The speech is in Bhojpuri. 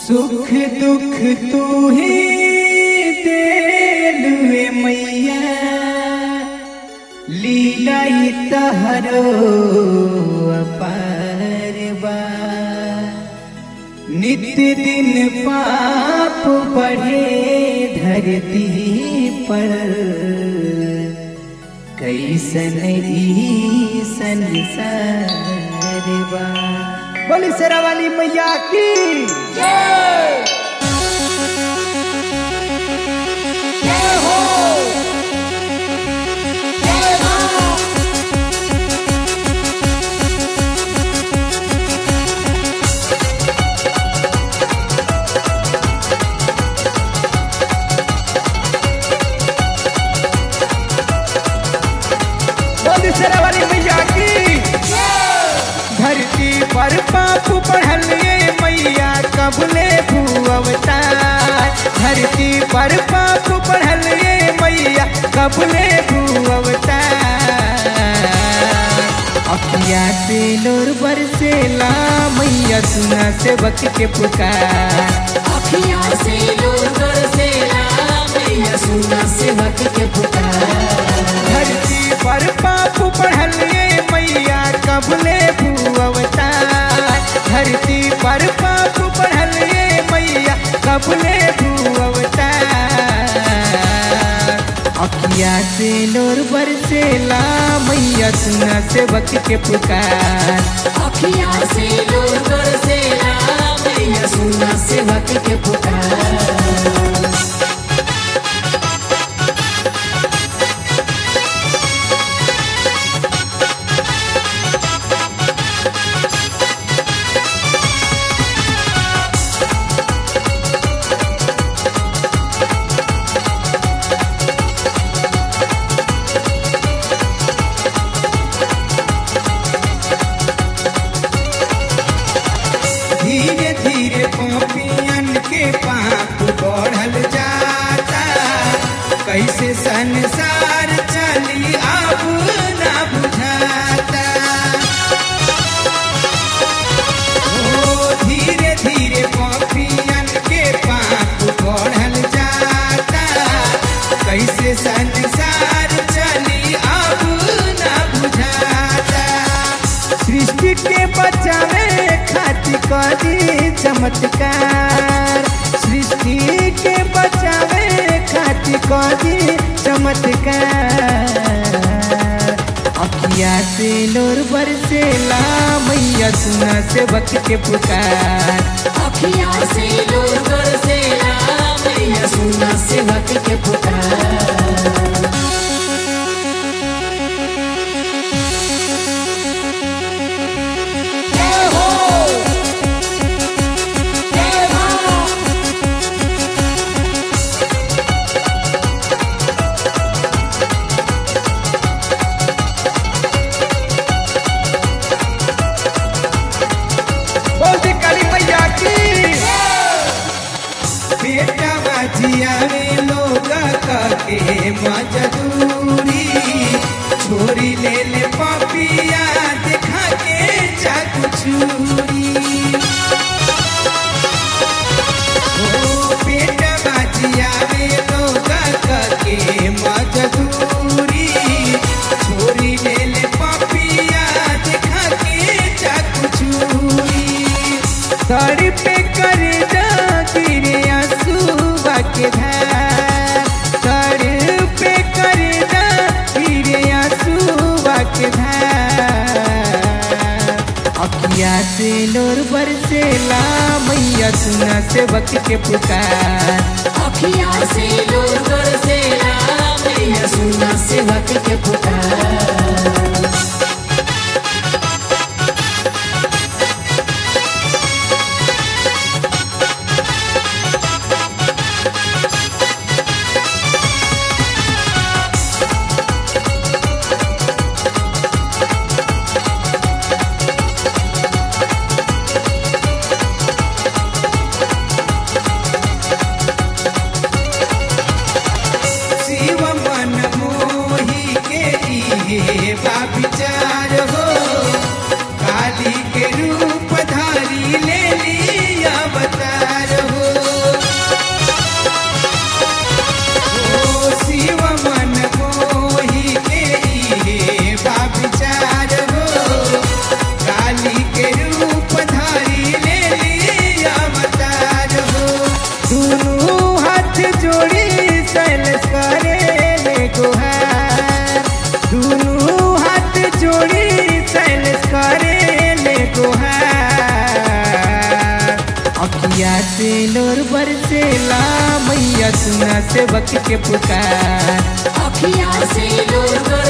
सुख दुख तू ही देलुए मैया लीला ही तहरो अपार बा नित्य दिन पाप बढ़े धरती पर कैसन ई संसार बा बोली शेरा वाली मैया की बोली शेरा वाली मैया की धरती पर पाप बढ़ल ये मैया कबले भूअवतार धरती पर पाप बढ़ल ये मैया कबले भूअवतार अखिया से लोर बरसेला मैया सुना से बक के पुकार अखियाँ से नूर बरसेला मैया सुना सेवक के पुकार धरती पर पाप बढ़ल ये मैया कबले भूअवतार धरती पर पाप बढ़ल ये मैया कबले भूअवतार अखिया से लोर बरसेला मैया सुना से बक के पुकार अखियाँ से नूर बरसेला मैया सुना सेवक के पुकार धीरे धीरे पापियन के पाप बढ़ल जाता कैसे संसार चली अब ना बुझाता ओ धीरे धीरे पापियन के पाप बढ़ल जाता कैसे संसार चली अब ना बुझाता सृष्टि के बचावे खातिर करी चमत्कार सृष्टि के बचावे खातिर करी चमत्कार अखिया से लोर बरसेला मैया सुना से बक के पुकार अखियाँ से नूर बरसेला मैया सुना सेवक के पुकार बोल दे काली मैया की बेटा बाजिया में लोग के मजदूरी छोरी ले ले पापिया दिखा के चाकू छुरी ओ बेटा बाजिया में लोग के मजदूरी छोरी ले ले पापिया दिखा के चाकू छुरी सर पे कर गिरे आंसुआ के धार सर पे कर गिरे आंसुआ के धार अखिया से लोर बरसेला मैया सुना से बक के पुकार अखियाँ से नूर बरसेला मैया सुना सेवक के पुकार शिव मन मोही के लिए बा से लोर बरसेला मैया सुना सेवक के पुकार अखिया से लोर